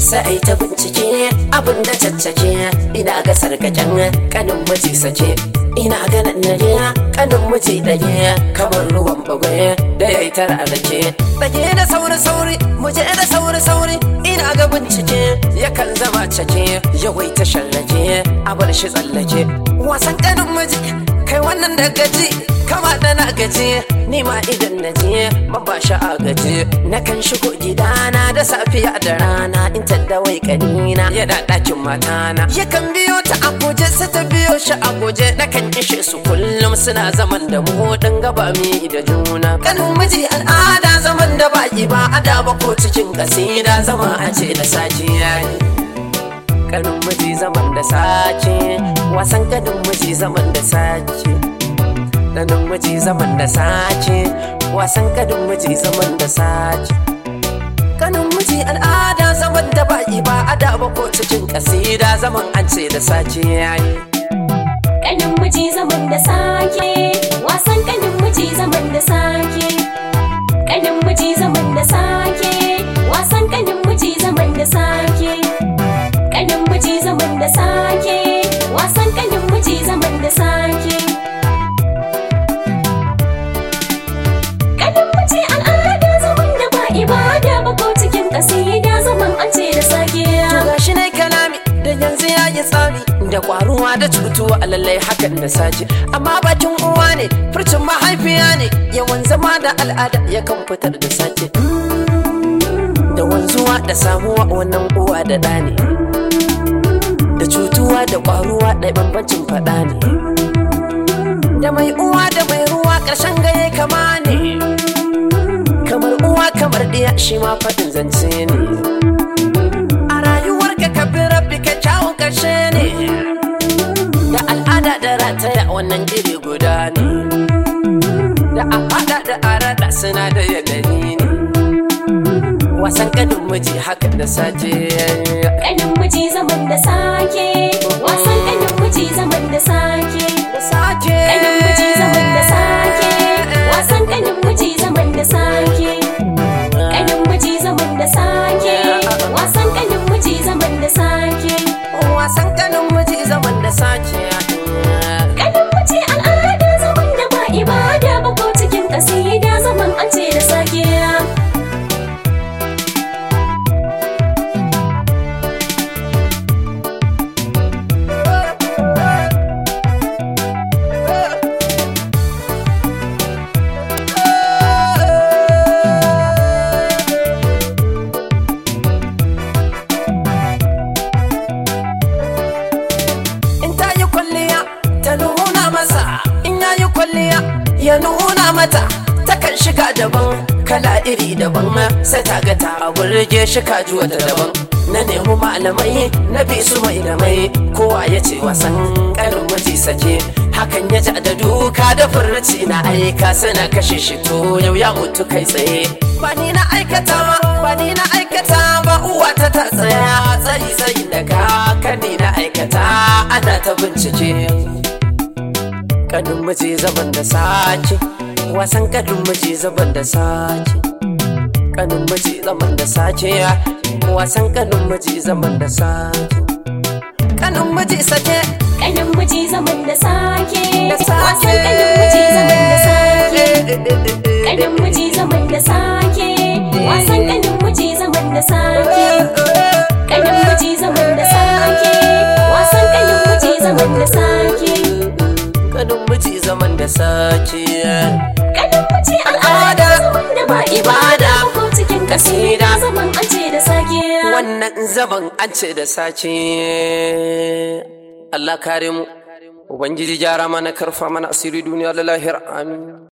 sai ta bincike abin da caccake ina ga sarkaken kanin miji sake ina ganin nare kanin miji dage kamar ruwan bagwaye da ya yi tara rake dage da sauri sauri muje da sauri sauri ina ga bincike yakan zama cake yawai ta shallake a bar shi tsallake wasan kanin miji kai wannan da gaji kama da na gaji ni ma idan na je ba shi a gaji na kan shigo gidana da safiya da rana in tadda wai kanina yana ɗakin matana yakan biyo ta a guje sai ta biyo shi a guje na kan ishe su kullum suna zaman da mu dan gaba mi da juna kanin miji al'ada zaman da baki ba ada ba ko cikin kasida zama a ce da sajiya kanin miji zaman da sace wasan kanin miji zaman da sace kanin miji zaman da sace wasan kanin miji zaman da sace kanin miji al'ada zaman da baki ba ada ba ko cikin kasida zaman an ce da sace yayi Kanin miji zaman da sake wasan kanin miji zaman da sake kanin miji zaman da sake wasan kanin miji zaman da sake kanin miji zaman da sake wasan kanin miji zaman da sake kanin miji al'ada zaman da ba ibada ba ko cikin kasida zaman an ce da sake To gashi ne kalami da yanzu ya yi tsami da kwaruwa da cutuwa a lallai hakan da sace amma bakin uwa ne furcin mahaifiya ne yawan zama da al'ada yakan fitar da sace da wanzuwa da samuwa wannan uwa da ɗa ne da cutuwa da kwaruwa da bambancin faɗa ne da mai uwa da mai ruwa ƙarshen gaye kama ne kamar uwa kamar ɗiya shi ma faɗin zance ne a rayuwarka ka bi rabbi ka kyawun ƙarshe ne da al'ada da rataya wannan iri guda ne da a faɗa da a raɗa suna da yanayi ne wasan kanin miji haka da sace kanin miji zaman da sake wasan kanin miji zaman da sake da sace kanin miji zaman da sake wasan kanin miji zaman da sake kanin miji zaman da sake wasan kanin miji zaman da sake wasan kanin miji zaman da sace kanin miji al'ada zaman da ba ibada ba ko cikin kasida zaman an ce da sake in ta yi kwalliya ta nuna masa in ya yi kwalliya ya nuna mata takan shiga daban kala iri daban sai ta ga ta burge shi kaji wata daban na nemi malamai na bi su mai da mai kowa ya ce wasan karin miji sake hakan ya ja da duka da furci na aika suna kashe shi to yau ya mutu kai tsaye ba ni na aikata ba ba ni na aikata ba uwa ta ta tsaya tsayi tsayi daga kan ni na aikata ana ta bincike kanin miji zaban da sake wasan kanin miji zaban da sake kanin miji zaman da sake wasan kanin miji zaman da sake kanin miji sake kanin miji zaman da sake da sake wasan kanin miji zaman da sake kanin miji zaman da sake wasan kanin miji zaman da sake kanin miji zaman da sake wasan kanin miji zaman da sake kanin miji zaman da sake kanin miji al'ada zaman da ba ibada ba ko cikin kasida zaman an ce da sake wannan zaman an ce da sace Allah kare mu Ubangiji gyara mana karfa mana asiri duniya da lahira amin